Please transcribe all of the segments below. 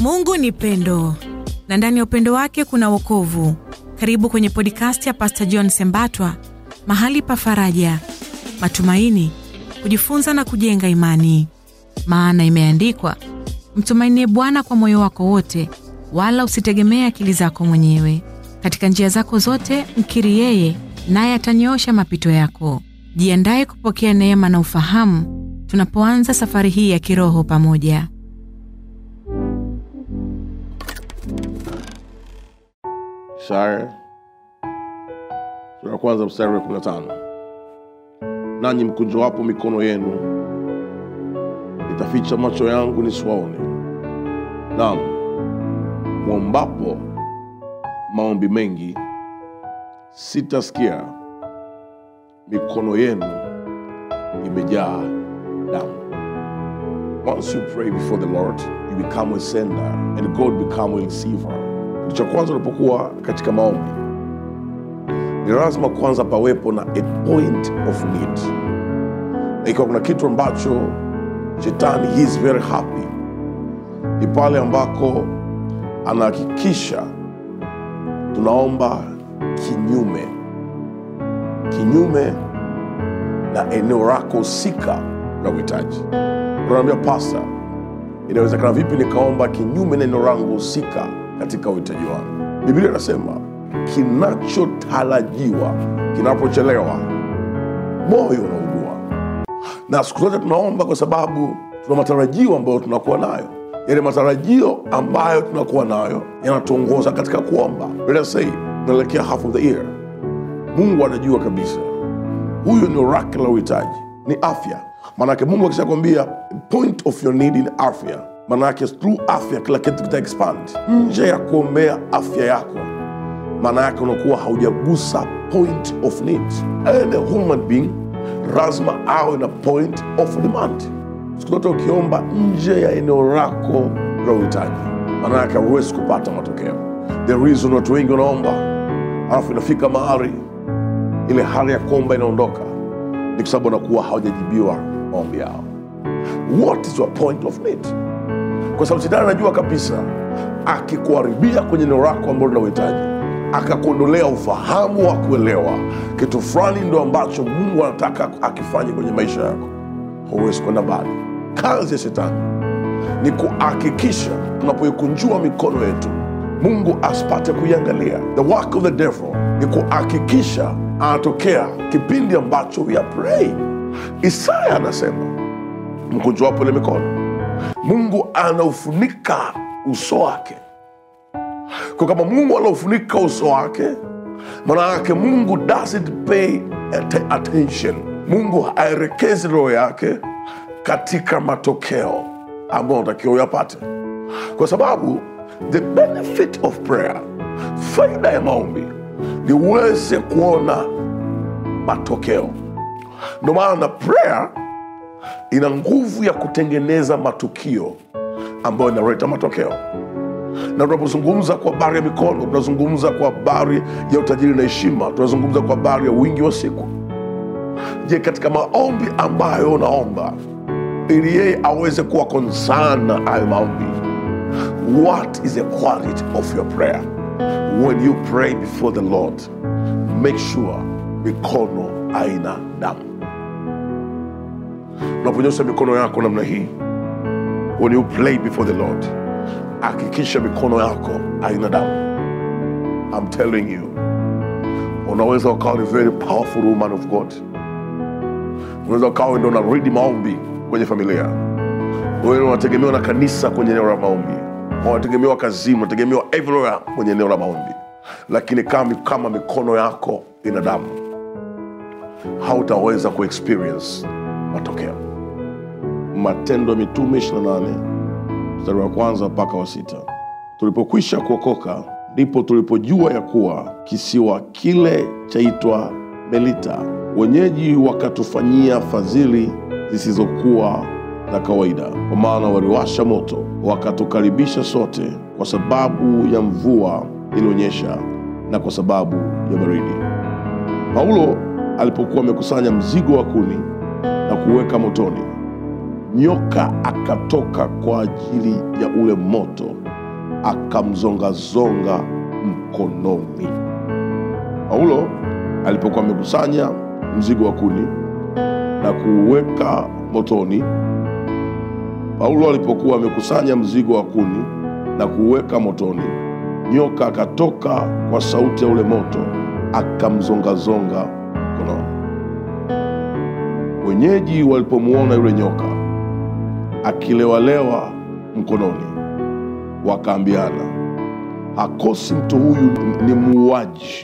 Mungu ni pendo na ndani ya upendo wake kuna wokovu. Karibu kwenye podcast ya Pastor John Sembatwa, mahali pa faraja, matumaini, kujifunza na kujenga imani. Maana imeandikwa, mtumainie Bwana kwa moyo wako wote, wala usitegemee akili zako mwenyewe. Katika njia zako zote mkiri yeye, naye atanyoosha mapito yako. Jiandaye kupokea neema na ufahamu tunapoanza safari hii ya kiroho pamoja. Isaya sura ya kwanza mstari wa 15, nanyi mkunjowapo mikono yenu, nitaficha macho yangu nisiwaone. Naam, mwombapo maombi mengi, sitasikia. Mikono yenu imejaa damu. Once you pray before the Lord, you become a sender and God become a receiver. Kitu cha kwanza unapokuwa katika maombi ni lazima kwanza pawepo na a point of need, na ikiwa kuna kitu ambacho shetani he is very happy ni pale ambako anahakikisha tunaomba kinyume kinyume na eneo lako husika la uhitaji. Unaambia pasta, inawezekana vipi nikaomba kinyume na eneo langu husika katika uhitaji wangu? Biblia inasema kinachotarajiwa kinapochelewa, moyo unaugua. Na siku zote tunaomba kwa sababu tuna matarajio ambayo tunakuwa nayo. Yale matarajio ambayo tunakuwa nayo yanatuongoza katika kuomba. Let us say tunaelekea half of the year, Mungu anajua kabisa huyu ni oracle la uhitaji ni afya. Maanake Mungu akishakwambia point of your need in afya, maanake through afya kila kitu kita expand. Nje ya kuombea afya yako, maana yake unakuwa haujagusa point of need. And a human being lazima awe na point of demand. Siku zote ukiomba nje ya eneo lako la uhitaji, maana yake hauwezi kupata matokeo. The reason watu wengi wanaomba alafu inafika mahali ile hali ya kuomba inaondoka ni kwa sababu wanakuwa hawajajibiwa maombi yao. What is your point of need? Kwa sababu shetani anajua kabisa akikuharibia kwenye eneo lako ambalo lina uhitaji, akakuondolea ufahamu wa kuelewa kitu fulani ndo ambacho Mungu anataka akifanye kwenye maisha yako, huwezi kwenda mbali. Kazi ya shetani ni kuhakikisha tunapoikunjua mikono yetu Mungu asipate kuiangalia. The work of the devil ni kuhakikisha anatokea kipindi ambacho we are praying. Isaya anasema mkunjuapo ile mikono, Mungu anaufunika uso wake. Kwa kama Mungu anaufunika uso wake, maana yake Mungu doesn't pay att attention. Mungu haelekezi roho yake katika matokeo ambayo unatakiwa uyapate, kwa sababu the benefit of prayer, faida ya maombi ni uweze kuona matokeo. Ndio maana prayer ina nguvu ya kutengeneza matukio ambayo inaleta matokeo. Na tunapozungumza kwa habari ya mikono, tunazungumza kwa habari ya utajiri na heshima, tunazungumza kwa habari ya wingi wa siku. Je, katika maombi ambayo unaomba ili yeye aweze kuwa concern na hayo maombi What is the quality of your prayer? When you pray before the Lord, make sure mikono haina damu. Unaponyosha mikono yako namna hii, when you pray before the Lord, hakikisha mikono yako haina damu. I'm telling you, unaweza ukawa ni very powerful woman of God. Unaweza ukawa ndo unaridi maombi kwenye familia, wewe unategemewa na kanisa kwenye eneo la maombi unategemewa kazini, unategemewa everywhere kwenye eneo la maombi, lakini kama, kama mikono yako ina damu, hautaweza kuexperience matokeo. Matendo ya Mitume 28 mstari wa kwanza mpaka wa sita. Tulipokwisha kuokoka ndipo tulipojua ya kuwa kisiwa kile chaitwa Melita, wenyeji wakatufanyia fadhili zisizokuwa za kawaida, kwa maana waliwasha moto wakatukaribisha sote, kwa sababu ya mvua ilionyesha na kwa sababu ya baridi. Paulo alipokuwa amekusanya mzigo wa kuni na kuweka motoni, nyoka akatoka kwa ajili ya ule moto akamzongazonga mkononi. Paulo alipokuwa amekusanya mzigo wa kuni na kuuweka motoni, Paulo alipokuwa amekusanya mzigo wa kuni na kuuweka motoni, nyoka akatoka kwa sauti ya ule moto akamzongazonga mkononi. Wenyeji walipomwona yule nyoka akilewalewa mkononi, wakaambiana, hakosi mtu huyu ni muuaji,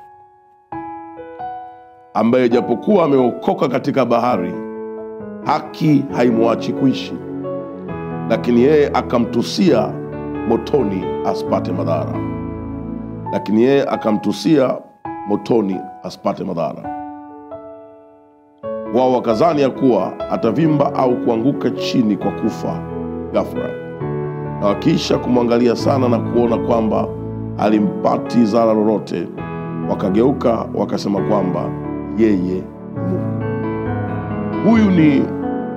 ambaye japokuwa ameokoka katika bahari, haki haimwachi kuishi. Lakini yeye akamtusia motoni asipate madhara, lakini yeye akamtusia motoni asipate madhara. Wao wakazani ya kuwa atavimba au kuanguka chini kwa kufa ghafla, na wakiisha kumwangalia sana na kuona kwamba alimpati zara lolote, wakageuka wakasema kwamba yeye ni Mungu. Huyu ni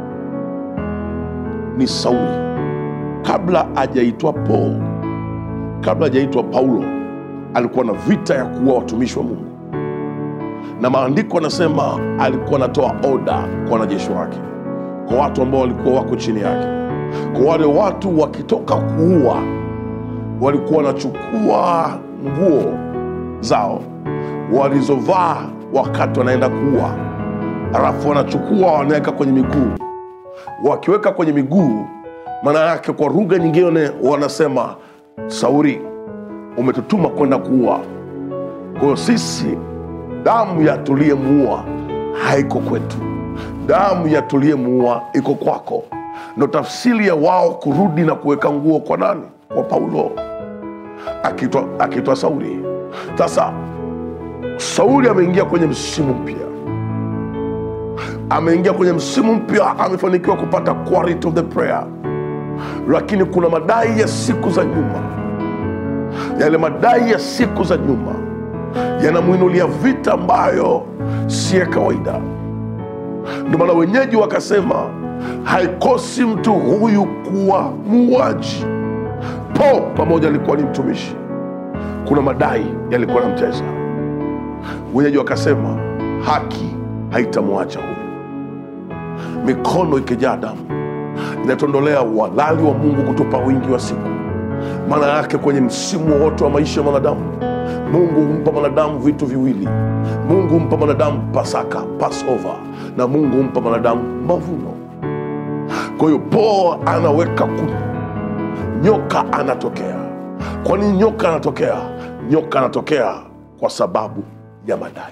ni Sauli kabla hajaitwa Paul, kabla hajaitwa Paulo, alikuwa na vita ya kuua watumishi wa Mungu na maandiko anasema alikuwa anatoa oda kwa wanajeshi wake, kwa watu ambao walikuwa wako chini yake. Kwa wale watu wakitoka kuua, walikuwa wanachukua nguo zao walizovaa wakati wanaenda kuua, alafu wanachukua wanaweka kwenye miguu. Wakiweka kwenye miguu, maana yake kwa lugha nyingine wanasema, Sauli, umetutuma kwenda kuua. Kwa hiyo sisi damu ya tuliyemuua haiko kwetu, damu ya tuliyemuua iko kwako. Ndo tafsiri ya wao kurudi na kuweka nguo kwa nani? Kwa Paulo akitwa, akitwa Sauli. Sasa Sauli ameingia kwenye msimu mpya, ameingia kwenye msimu mpya, amefanikiwa kupata quality of the prayer, lakini kuna madai ya siku za nyuma. Yale madai ya siku za nyuma yanamwinulia vita ambayo si ya kawaida. Ndio maana wenyeji wakasema haikosi mtu huyu kuwa muuaji. Po pamoja alikuwa ni mtumishi, kuna madai yalikuwa na mteza. Wenyeji wakasema haki haitamwacha huyu. Mikono ikijaa damu inatondolea uhalali wa Mungu kutupa wingi wa siku. Maana yake kwenye msimu wote wa maisha ya mwanadamu Mungu humpa mwanadamu vitu viwili. Mungu humpa mwanadamu Pasaka, Passover, na Mungu humpa mwanadamu mavuno. Kwa hiyo Paul anaweka kuni, nyoka anatokea. Kwa nini nyoka anatokea? Nyoka anatokea kwa sababu ya madai.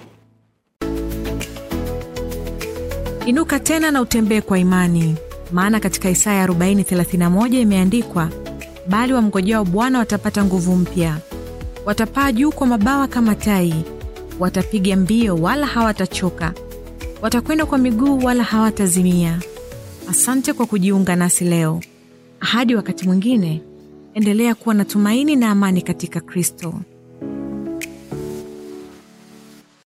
Inuka tena na utembee kwa imani, maana katika Isaya 40:31 imeandikwa, bali wamngojao Bwana watapata nguvu mpya watapaa juu kwa mabawa kama tai, watapiga mbio wala hawatachoka, watakwenda kwa miguu wala hawatazimia. Asante kwa kujiunga nasi leo. Hadi wakati mwingine, endelea kuwa na tumaini na amani katika Kristo.